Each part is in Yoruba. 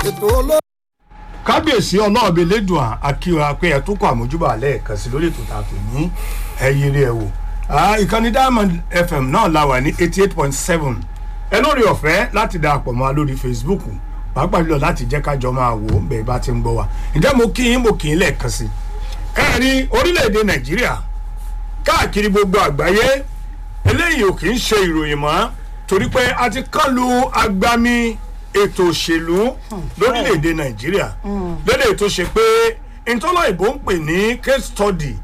ètò olóòtú. kábíyèsí ọlọ́ọ̀bẹ lẹ́dùn àkíwá pé ẹ̀ tó kọ àmójúbà lẹ́ẹ̀kan sí lórí ètò tààtò ní ẹ̀yìn rẹ̀ wò ìkànnì diamond fm náà la wà ní eighty eight point seven ẹ lórí ọ̀fẹ́ láti darapọ̀ mọ́ wa lórí facebook pàápàá jùlọ láti jẹ́ kájọ máa wò ó bẹ́ẹ̀ bá ti ń gbọ́ wa ǹjẹ́ mo kí yín mo kì í lẹ́ẹ̀kan sí ẹ rí orílẹ̀-èdè nàìjíríà káàkiri gbogbo àgbáyé eléyìí ò kì í ṣe ìròyìn mọ́ torí pé a ti kán lu agbami ètò òṣèlú lórílẹ̀‐èdè nàìjíríà lórí tó ṣe pé ntọ́lọ́ ìbò ń pè ní case study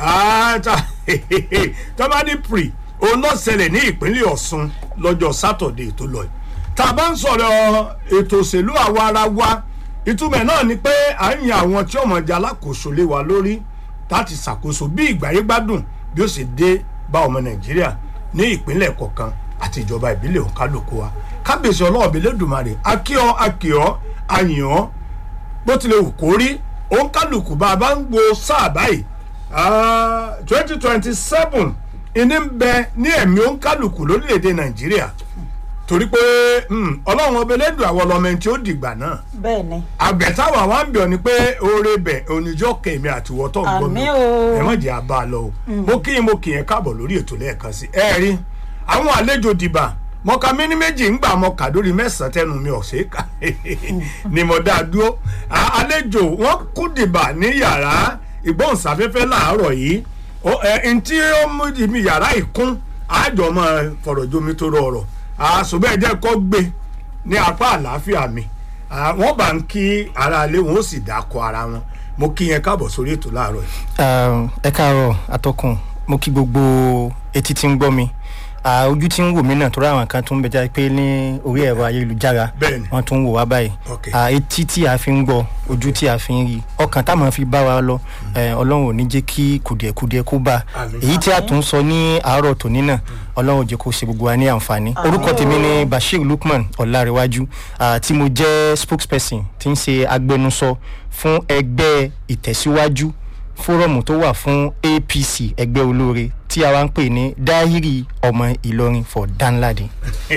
tọ́mádì pre òun náà ṣẹlẹ̀ ní ìpínlẹ̀ ọ̀ṣun lọ́jọ́ sátọ̀dẹ̀ tó lọ yìí tá a bá ń sọ̀rọ̀ ètò òṣèlú àwa ara wa ìtumọ̀ náà ni pé à ń yan àwọn tí ọmọ ìjà alákòóso lé wa lórí láti ṣàkóso bí ìgbáyé gbádùn bí ó sì dé bá ọmọ nàìjíríà ní ìpínlẹ̀ kọ̀ọ̀kan àti ìjọba ìbílẹ̀ òǹkálùkù wa kábíyèsí ọlọ́ọ̀bẹ lẹ́dùnmarè akíọ́ akíọ́ àyàn bó tilẹ̀ wù kó rí òǹkálùkù bá a bá ń gbo sáà báyìí twenty twenty seven ìní ń bẹ ní ẹ̀mí òǹkálùkù lórílẹ̀‐èdè nàìjíríà torí pé ọlọ́run ọbẹ̀ lẹ́dùn àwọn ọlọ́mọ ẹni tí ó dìgbà náà bẹ́ẹ̀ ni. àgbẹ̀táwà wa ń bẹ̀ ọ́ ni pé oore bẹ̀ oníjọ́ kẹ̀mí àtiwọ́tọ̀ ń gbọ́ mi Àmín o. ẹ má jẹ́ àbá lọ o mo kí yín mo kì í káàbọ̀ lórí ètò lẹ́ẹ̀kan sí ẹ rí àwọn àlejò dìbà mọ̀ká mi ní méjì ń gbà mọ kàdórí mẹ́sàn-án tẹnu mi ọ̀sẹ̀ ká ni mo dá dúró À- àlejò wọn kú dìbà ní yàrá ìgbóhùnsáfẹ́fẹ́ làárọ̀ yìí Ó- ẹ n tí ó mú mi yàrá ìkún àjọ mọ fọ̀rọ̀ jomi tó rọrọ̀ àṣùbẹ́ jẹ́ kó gbé ní apá àlàáfíà mi À, wọ́n bá ń kí ara ilé wọn ó sì dákọ̀ ara wọn mo kí yẹn káàbọ̀ sórí ètò láàárọ̀ yìí. ẹ káàárọ̀ atọ́kùn mo kí gbogbo etí tí ń gbọ́ mi Ah, ojú tí ń wò mí náà tó ráwọn kan tó ń bẹjá pé ní orí ẹ̀rọ ayélujára Bẹ́ẹ̀ni. wọ́n tún ń wò wá báyìí Ok. Ah, etí tí a fi ń gbọ́ ojú tí a fi ń rí ọkàn táwọn fi bá wa lọ eh, ọlọ́run ò ní jẹ́ kí kùdìẹ̀kudiẹ kó bá Àmín. èyí tí a tún sọ ní àárọ̀ tòní náà ọlọ́run ò jẹ́ kó ṣe gbogbo wa ní àǹfààní orúkọ tèmi ni bashir lukman ọ̀làríwájú ah, tí mo jẹ́ spokesperson tí ń ṣe agbẹnusọ fún ẹgbẹ́ ìtẹ̀síwájú fórọ̀mù tó wà fún apc ẹgbẹ́ olóore tí a wá ń pè ní dahiri ọmọ ìlọrin for danladi.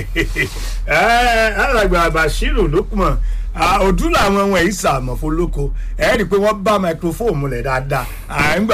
ẹ alàgbà bashiru lukman òdú làwọn ohun ẹ̀yìn sàmọ̀ fọlọ́kọ ẹ̀ rí i pé wọ́n bá microphone múlẹ̀ dáadáa à ń gbà